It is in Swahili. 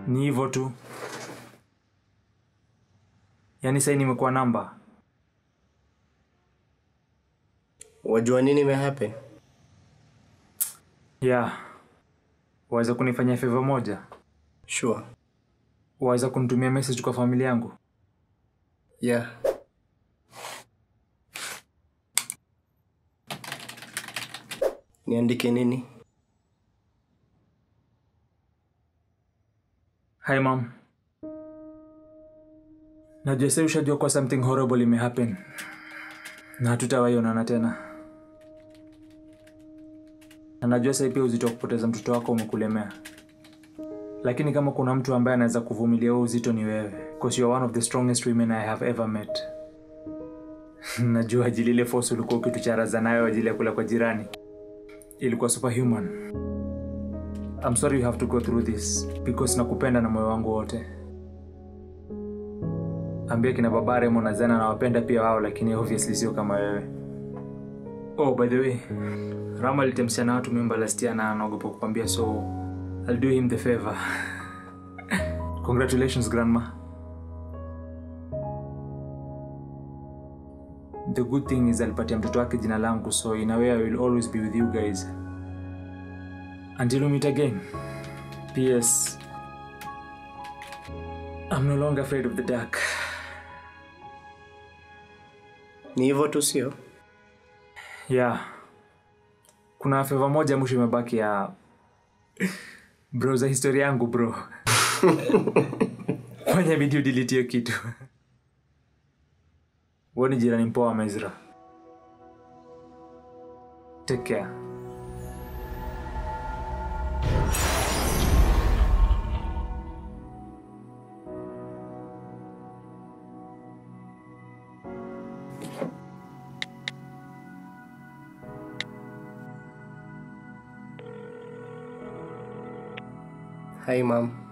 Ni hivyo tu. Yaani sasa nimekuwa namba. Wajua nini imehappen? Yeah. Waweza kunifanyia favor moja? Sure. Waweza kunitumia message kwa familia yangu? Yeah. Niandike nini? Hi mom. Najua sasa ushajua kwa something horrible imehappen. Na hatutawahi onana tena. Na najua sasa pia uzito wa kupoteza mtoto wako umekulemea. Lakini kama kuna mtu ambaye anaweza kuvumilia huo uzito ni wewe. Because you are one of the strongest women I have ever met. Najua ajili ile force ulikuwa ukitucharaza nayo ajili ya kula kwa jirani. Ilikuwa superhuman. I'm sorry you have to go through this because nakupenda na moyo wangu wote. Ambia kina baba Remo na Zena nawapenda pia wao, lakini obviously sio kama wewe. Oh, by the way, Rama alitemsia na watu mimba last year na anaogopa kukwambia, so I'll do him the favor. Congratulations grandma. The good thing is alipatia mtoto wake jina langu, so in a way I will always be with you guys. Until we meet again. P.S. I'm no longer afraid of the dark. Ni hivyo tu sio? Yeah. Kuna favor moja mwisho imebaki ya bro za historia yangu bro. Fanya bidii udelete hiyo kitu. Wewe ni jirani mpoa wa Mezra. Take care. Hi mom.